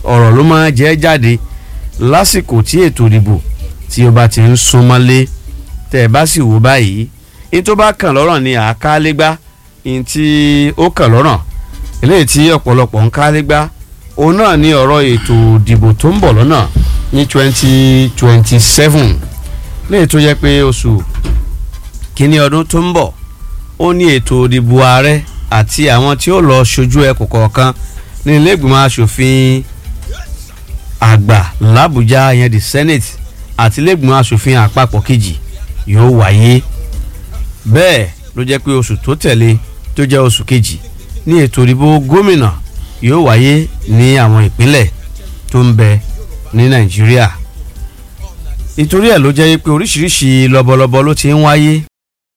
ọ̀rọ̀ ló máa jẹ́ jáde lásìkò tí ètò ìdìbò tí ó bá ti ń súnmọ́lé tẹ́ ẹ bá sì wò báyìí ní tó bá kàn lọ́rọ̀ ni àákálégbá ní tí ó kàn lọ́rọ̀ eléyìí tí ọ̀pọ̀lọpọ̀ ń kálégbá òun náà ni ọ̀rọ̀ ètò ìdìbò tó ń bọ̀ lọ́nà ní twenty twenty seven léyìí tó jẹ́ pé oṣù kínní ọdún tó ń bọ̀ ó ní ètò ìdìbò ààrẹ àti àwọn tí ó lọ ṣojú ẹkùn kọ̀ọ̀kan ní ilé ìgbìmọ̀ asòfin àgbà làbújá yẹn di senate àti ilé ìgbìmọ̀ asòfin àpapọ̀ kejì yóò wáyé bẹ́ẹ̀ ló jẹ́ pé oṣù tó tẹ̀lé tó jẹ́ oṣù kejì ní ètò ìdìbò gómìnà yóò wáyé ní àwọn ìpínlẹ̀ tó ń bẹ ní nàìjíríà nítorí ẹ̀ ló jẹ́ pé oríṣiríṣi lọ́bọ̀lọ́bọ̀ ló ti ń wáyé